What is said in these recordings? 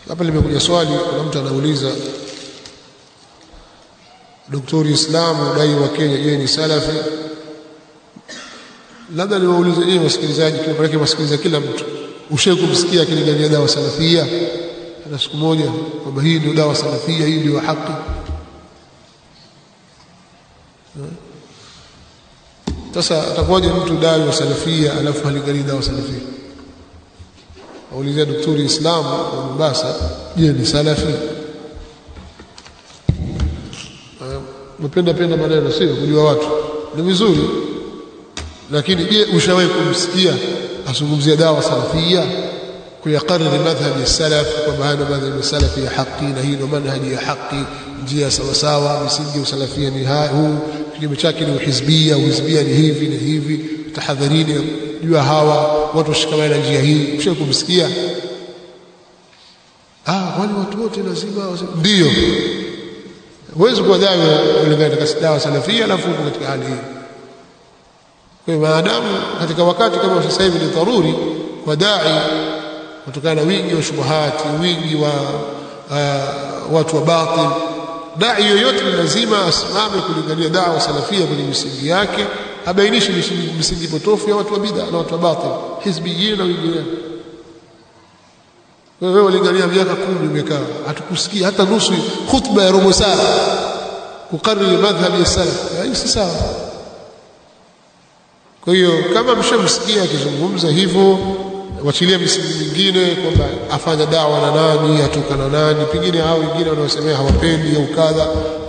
hapa limekuja swali kuna mtu anauliza Daktari Islamu dai wa Kenya je ni salafi labda niwaulize nyinyi wasikilizaji kile maana wasikiliza kila mtu ushawahi kumsikia akilingania dawa salafia na siku moja kwamba hii ndio dawa salafia hii ndio haki sasa atakuwaje mtu dai wa salafia alafu halinganii dawa salafia aulizia daktari Islamu wa Mombasa je ni salafi mpenda penda maneno sio kujua watu ni vizuri lakini je ushawahi kumsikia azungumzia dawa salafia kuyakariri madhhabi ya salaf kwamba haya madhhabi ya salafi ya haki na hii ndio manhaji ya haki njia sawa sawa misingi ya usalafia ni huu kinyume chake ni uhizbia uhizbia ni hivi ni hivi tahadharini jua hawa watu washikamane na njia hii ushawahi kumsikia ah wale watu wote lazima ndio huwezi kuwa dawa kulingana katika dawa salafia alafu uko katika hali hii kwa hiyo maadamu katika wakati kama sasa hivi ni dharuri kwa dai kutokana na wingi wa shubuhati wingi wa uh, watu wa batil dai yoyote ni lazima asimame kulingania dawa salafia kwenye misingi yake abainishe misingi potofu ya watu wa bid'a na watu wa batil hizbiyin na wengineo wewe ulingania miaka kumi umekaa hatukusikia hata nusu khutba ya robo saa kukariri madhhabi ya salaf hii si sawa kwa hiyo kama mshamsikia akizungumza hivyo wachilia misingi mingine kwamba afanya dawa na nani atoka na nani pengine hao wengine wanaosemea hawapendi au kadha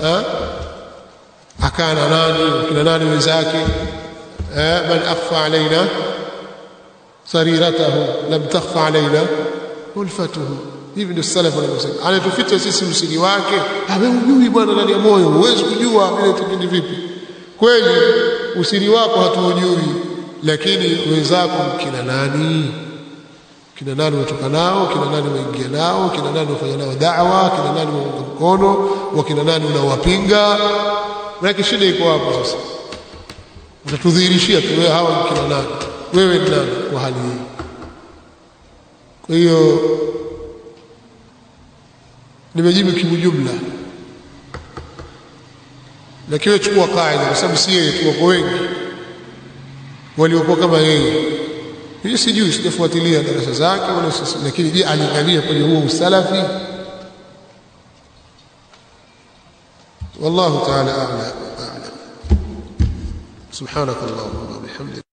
akaa na nani kina nani wenzake man akhfa alaina sariratahu lam takhfa alaina ulfatuhu hivi ndio salaf wanavyosema anatuficha sisi usiri wake wewe hujui bwana ndani ya moyo huwezi kujua vile tukindi vipi kweli usiri wako hatuujui lakini wenzako kina nani kina nani unatoka nao kina nani waingia nao kina nani wafanya nao da'wa kina nani waunga mkono wakina nani unawapinga maana shida iko hapo sasa utatudhihirishia tu wewe hawa kina nani wewe ni nani kwa hali hii kwa hiyo nimejibu kiujumla lakini chukua kaida kwa sababu si yeye tuko wengi waliokuwa kama yeye hii sijui sijafuatilia darasa zake wala lakini je alingania kwenye huo usalafi والله تعالى أعلم أعلم سبحانك اللهم وبحمدك